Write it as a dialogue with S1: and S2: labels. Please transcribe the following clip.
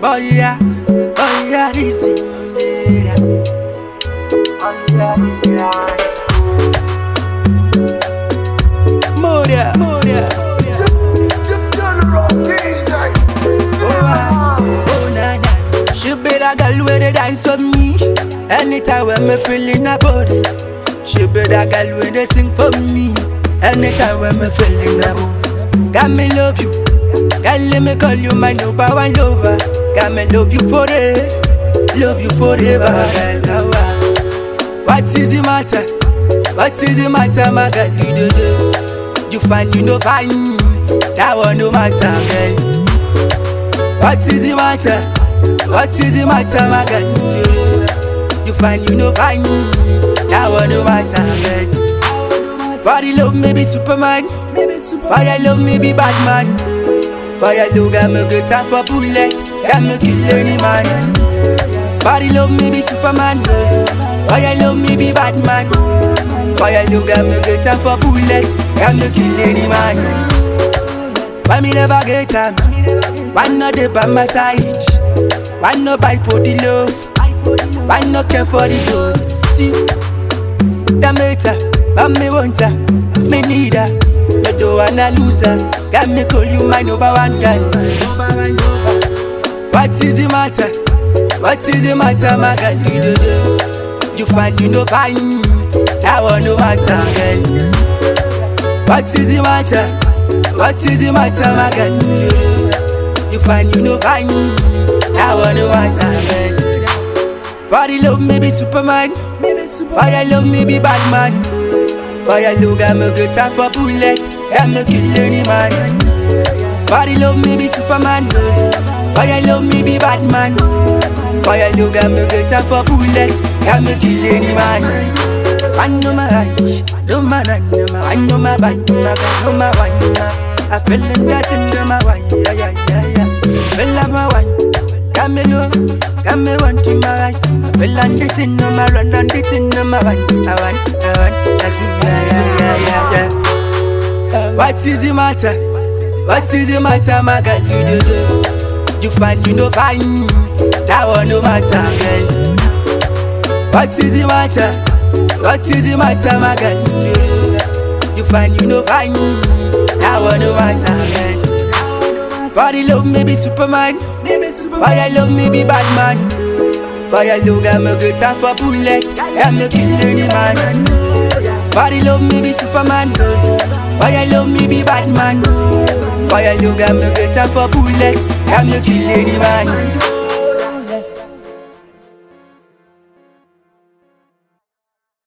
S1: Oh yeah, oh yeah, this is it. Oh yeah, this is it. Moria, Moria. Oh, ah, oh na na. She be the girl where they dance with me. Anytime when me feeling a body. She be the girl where they sing for me. Anytime when me feeling a body. Got me love you. Girl, let me call you my number one lover. Got me love you forever. Love you forever, girl. Oh, ah. What is the matter? What is the matter, my girl? You do do. You find you no fine. That one no matter, girl. What is the matter? What is the matter, my girl? You, do. you find you no fine. That one no matter, girl. Body love me be Superman. Fire love me be Batman. Fire love got me good time for bullet. Got me kill any man. Body love me be Superman. Fire love me be Batman. Fire love got me good time for bullet. Got me kill any man. Why me never get time? Why not dey by my side? Why not buy for the love? Why not care for the gold? See, that matter, but me want her, me need her. Me don't wanna lose her. Got me call you my number one girl. What is the matter? What is the matter, my girl? You do do. You find you no fine. That one no matter, girl. What is the matter? What is the matter, my girl? You do do. You find you no fine. That one no matter, girl. Body love me be Superman. Fire love me be Batman. Fire love got me good time for bullet. Got me kill any man. Body love me be Superman. Fire love me be Batman. Fire love got me good time for bullet. Got me kill any man. I know my eyes, no man, I know my, I know my bad, no my God, no my one, no my. I feel in that in my one, yeah, yeah, yeah, yeah. Feel like my one, got me low, got me one to my right. I feel on the thing, no my run on the thing, no my one, I want, I want, that's it, yeah, yeah, yeah, yeah, yeah. What is the matter? What is the matter, my girl? You do do. You find you no fine. That one no matter, girl. What is the matter? What is the matter, my girl? You, do. you find you no fine. That one no matter, girl. Body love me be Superman. Fire love me be Batman. Fire love got me good time for bullet. Got me kill any man. Body love me be Superman. Fire love me be Batman. Fire love got me good time for bullet. Got me kill any man.